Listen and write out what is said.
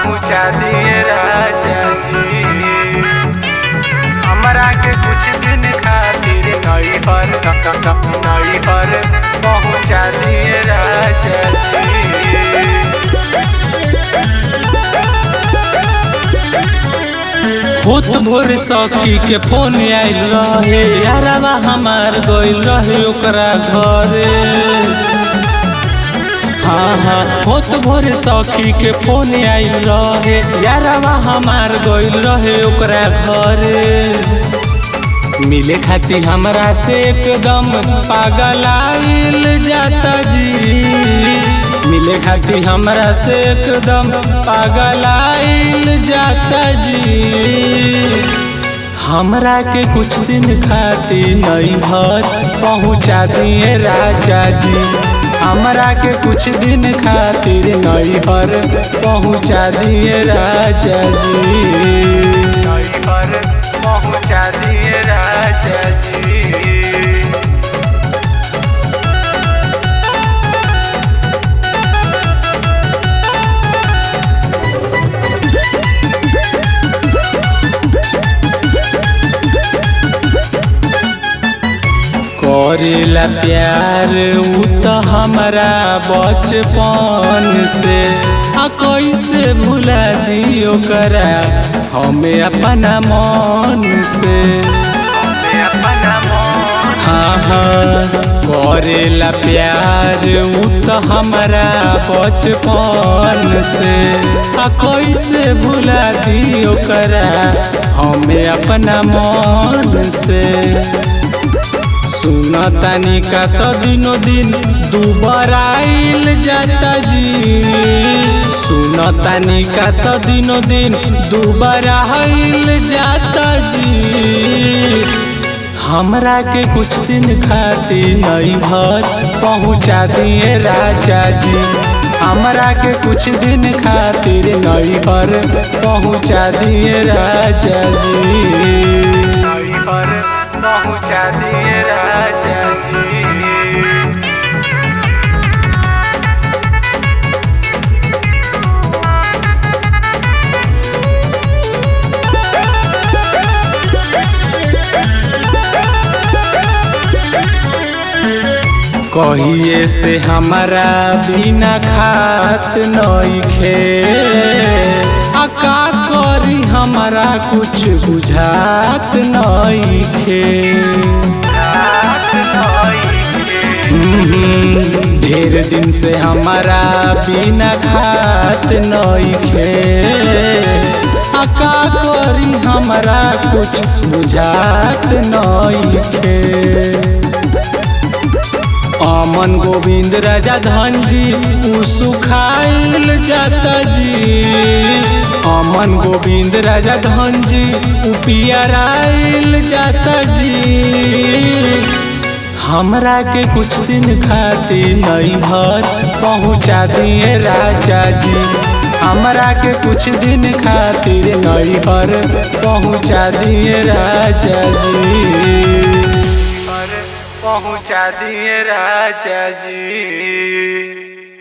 पहुँचा दिए राजा जी हमरा के कुछ दिन खातिर नई पर नई पर पहुँचा दिए राजा जी होत भोर सखी के फोन आइल रहे यारवा हमार गइल रहे ओकरा घरे हाँ हाँ होत भोर सखी के फोन आइल रहे यारवा हमार गइल रहे ओकरा घरे मिले खाती हमरा से एकदम पागल आइल जाता जी मिले खाती हमरा से एकदम पागल आइल जाता जी हमरा के कुछ दिन खाती नई घर पहुँचा दिए राजा जी हमरा के कुछ दिन खातिर नई घर पहुँचा दिए राजा जी नई पर पहुँचा दिए राजा जी करेला प्यार उ त हमरा बचपन से आ कैसे भुला दियो करा हमें अपना मन से हमें अपना मन हाँ हाँ करेला प्यार उ त हमरा बचपन से आ कैसे भुला दियो करा हमें अपना मन से सुना तानी का तो दिनो दिन दुबार आइल जाता जी सुना तानी का तो दिनो दिन दुबार आइल जाता जी हमरा के कुछ दिन खातिर नई घर पहुँचा दिए राजा जी हमरा के कुछ दिन खातिर नई घर पहुँचा दिए राजा जी नई पर पहुँचा दिए राजा जी कहिए से हमारा बिना खात नइखे आ का करी हमारा कुछ बुझात नइखे रात नई के हम्म, ढेर दिन से हमारा बिना खात नइखे आ का करी हमारा कुछ बुझात नइखे अमन गोविंद राजा धन जी उ सुखाइल जाता जी अमन गोविंद राजा धन जी उ पियराइल जाता जी हमरा के कुछ दिन खातिर नई घर पहुँचा दिए राजा जी हमरा के कुछ दिन खातिर नई घर पहुँचा दिए राजा जी पर पहुँचा दिए राजा जी